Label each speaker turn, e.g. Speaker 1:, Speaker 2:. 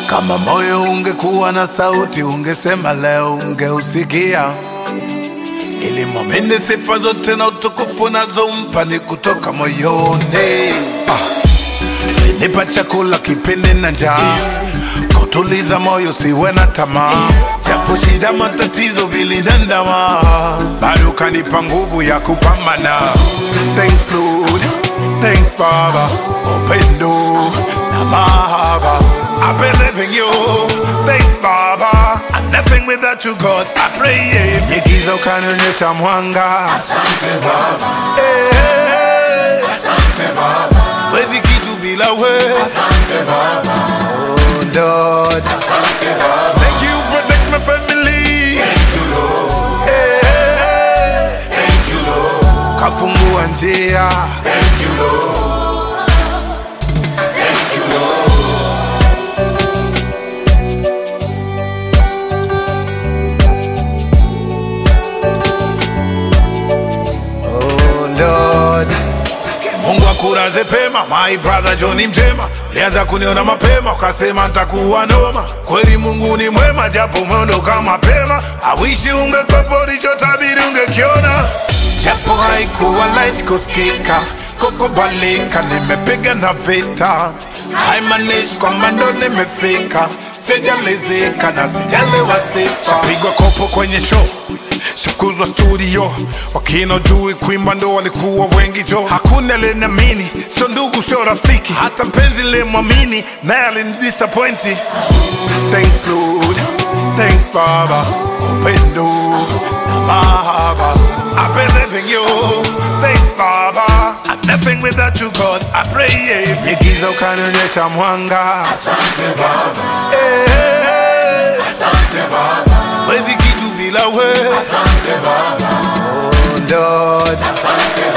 Speaker 1: Kama moyo ungekuwa na sauti, ungesema leo, ungeusikia ili mwamini sifa zote na utukufu nazompa ni kutoka moyoni. Ah, nipa chakula kipindi na njaa, kutuliza moyo siwe na tamaa, japo shida matatizo vilinandama, bado kanipa nguvu ya kupambana. Thanks Lord, thanks Baba, upendo na mahaba. I believe in you, thanks Baba. I'm nothing without you God, I pray yeah. Nigiza ukanionyesha mwanga
Speaker 2: Asante Baba,
Speaker 1: Eh,
Speaker 2: asante Baba,
Speaker 1: siwezi kitu bila wewe
Speaker 2: asante Baba,
Speaker 1: Oh, Lord.
Speaker 2: asante Baba.
Speaker 1: Thank you, protect my family.
Speaker 2: Thank you Lord,
Speaker 1: Eh,
Speaker 2: thank you Lord,
Speaker 1: kafungua njia
Speaker 2: thank you Lord, thank you Lord.
Speaker 1: Oh, Lord. Mungu akulaze pema, my brother John Mjema, lianza kuniona mapema, ukasema ntakuwa noma. Kweli Mungu ni mwema, japo umeondoka mapema. Awishi ungekwepo, ulichotabiri ungekiona, japo haikuwa rahisi kusikika, kukubalika. Nimepiga na vita, haimaanishi kwamba ndo nimefika. Sijalizika na sijalewa sifa, pigwa kopo kwenye show Sifukuzwa studio, wakina jui kuimba ndo walikuwa wengi jo. Hakuna aliniamini, sio ndugu, sio rafiki, hata mpenzi nilimwamini naye alinidisappointi. Thanks Lord, thanks Baba, upendo na mahaba. I believe in you, thanks Baba. I'm nothing without you God, I pray yeah. Nigiza ukanionyesha mwanga
Speaker 2: Asante Baba,
Speaker 1: eh,
Speaker 2: asante Baba,
Speaker 1: siwezi kitu bila wewe
Speaker 2: asante Baba,
Speaker 1: oh Lord.
Speaker 2: asante